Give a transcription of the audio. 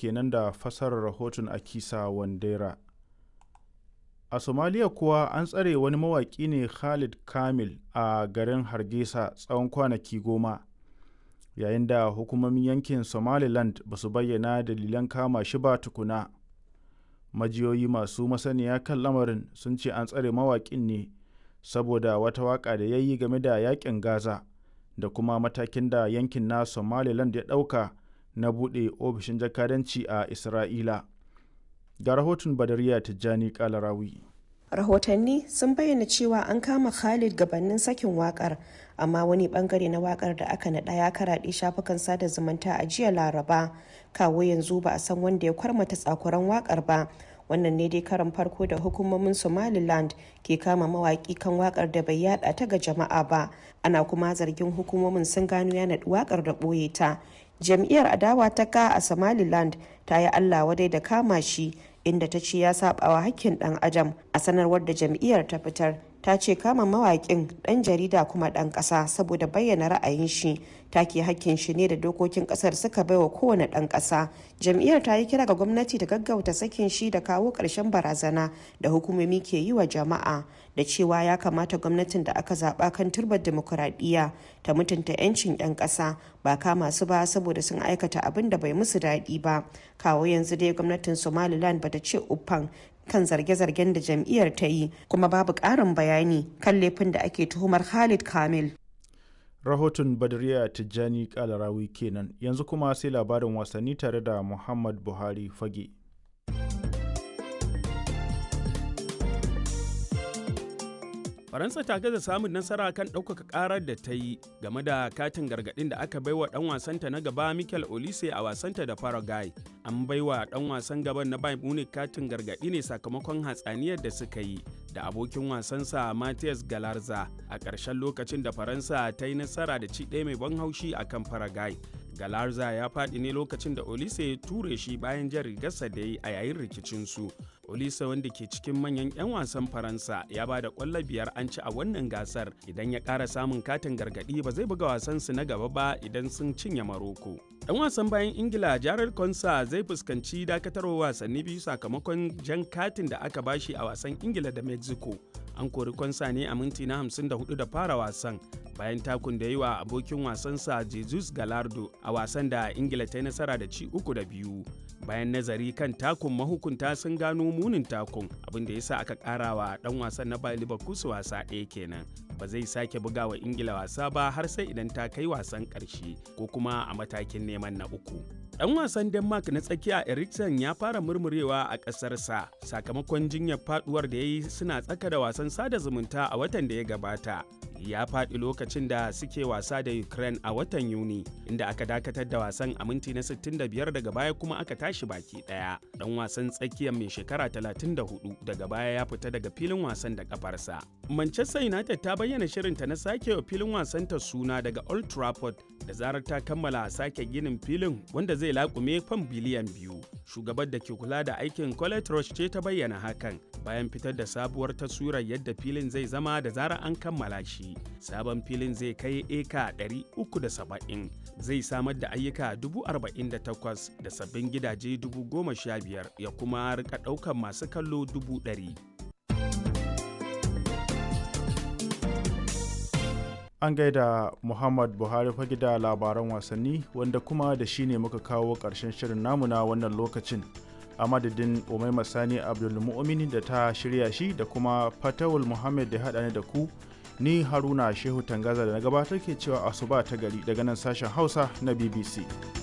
kenan da fasarar rahoton akisa wandera a somaliya kuwa an tsare wani mawaƙi ne khalid kamil a garin hargesa tsawon kwanaki goma yayin da hukumomin yankin somaliland ba su bayyana dalilan kama shi ba tukuna majiyoyi masu masaniya kan lamarin sun ce an tsare mawaƙin ne saboda wata waƙa da ya yi game da yaƙin gaza da kuma matakin da yankin na somaliland ya ɗauka na buɗe ofishin jakadanci a isra'ila ga rahoton badariya tijjani kalarawi rahotanni sun bayyana cewa an kama khalid gabanin sakin wakar amma wani bangare na wakar da aka naɗa ya karaɗe shafukan sada zumunta a jiya laraba kawo yanzu ba a san wanda ya kwarmata tsakuran wakar ba wannan ne dai karan farko da hukumomin somaliland ke kama mawaki kan wakar da bai yada ta ga jama'a ba ana kuma zargin hukumomin sun gano ya naɗi wakar da ɓoye ta jam'iyyar adawa ta ka a somaliland ta yi allah wadai da kama shi inda ta ce ya sabawa hakkin dan adam a sanarwar da jam'iyyar ta fitar ta ce kama mawaƙin ɗan jarida kuma ɗan ƙasa saboda bayyana ra'ayin shi take hakkin shi ne da dokokin ƙasar suka baiwa kowane ɗan ƙasa jam'iyyar ta yi kira ga gwamnati da gaggauta sakin shi da kawo ƙarshen barazana da hukumomi ke yi wa jama'a da cewa ya kamata gwamnatin da aka zaɓa kan turbar demokuraɗiyya ta mutunta 'yancin 'yan ƙasa ba kama su ba saboda sun aikata abin da bai musu daɗi ba kawo yanzu dai gwamnatin somaliland bata ce uffan kan zarge-zargen da jam'iyyar ta yi kuma babu ƙarin bayani kan laifin da ake tuhumar Khalid Kamil. Rahoton Badriya Tijjani Kalarawi kenan yanzu kuma sai labarin wasanni tare da Muhammad Buhari Fage. faransa ta gaza samun nasara kan ɗaukaka ƙarar da ta yi game da katin gargaɗin da aka baiwa ɗan wasanta na gaba michael olise a wasanta da paraguay an baiwa ɗan wasan gaban na bayern munich katin gargaɗi ne sakamakon hatsaniyar da suka yi da abokin wasansa Matthias Galarza a ƙarshen lokacin da Faransa ta yi nasara da ci ɗaya mai ban haushi a kan Paraguay. Galarza ya faɗi ne lokacin da Olise ya ture shi bayan jan rigarsa da yi a yayin rikicinsu. Olise wanda ke cikin manyan 'yan wasan Faransa ya ba da ƙwallo biyar an ci a wannan gasar idan ya ƙara samun katin gargaɗi ba zai buga wasansu na gaba ba idan sun cinye Maroko. Ɗan wasan bayan Ingila Jared Konsa zai fuskanci dakatarwa wasanni biyu sakamakon jan katin da aka bashi a wasan Ingila da Mexico. An kori Konsa ne a minti na 54 da fara wasan bayan takun da yi wa abokin wasansa Jesus Galardo a wasan da Ingila ta yi nasara da ci uku da biyu. Bayan nazari kan takun mahukunta sun gano munin takun abin da ya sa aka ƙara wa ɗan wasan na Bayer Leverkusen wasa ɗaya kenan. Ba zai sake buga wa Ingila wasa ba har sai idan ta kai wasan ƙarshe ko kuma a matakin neman na uku. Ɗan wasan Denmark na tsakiya Eriksen ya fara murmurewa a ƙasarsa sakamakon jinyar faduwar da ya yi suna tsaka da wasan sada zumunta a watan da ya gabata. Ya faɗi lokacin da suke wasa da Ukraine a watan Yuni, inda aka dakatar da wasan a minti na 65 daga baya kuma aka tashi baki ɗaya. Ɗan wasan tsakiyar mai shekara 34 daga baya ya fita daga filin wasan da kafarsa. Manchester United ta bayyana shirinta na sake wa filin wasanta suna daga Old Trafford da zarar ta kammala sake ginin filin wanda zai laƙume fan biliyan biyu. Shugabar da ke kula da aikin Colette Roche ce ta bayyana hakan bayan fitar da sabuwar taswirar yadda filin zai zama da zarar an kammala shi. Sabon filin zai kai eka 370 zai samar da ayyuka 48,000 da sabbin gidaje 15,000 ya kuma rika ɗaukar masu kallo 100,000. An gaida Muhammad Buhari fage da labaran wasanni wanda kuma da shi ne muka kawo ƙarshen shirin namu na wannan lokacin. A madadin Umaima Sani Abdulmu'mini da ta shirya shi da kuma Fatawul Muhammad da haɗa ni da ku ni Haruna Shehu Tangaza da na gabatar ke cewa asuba ta gari daga nan sashen Hausa na BBC.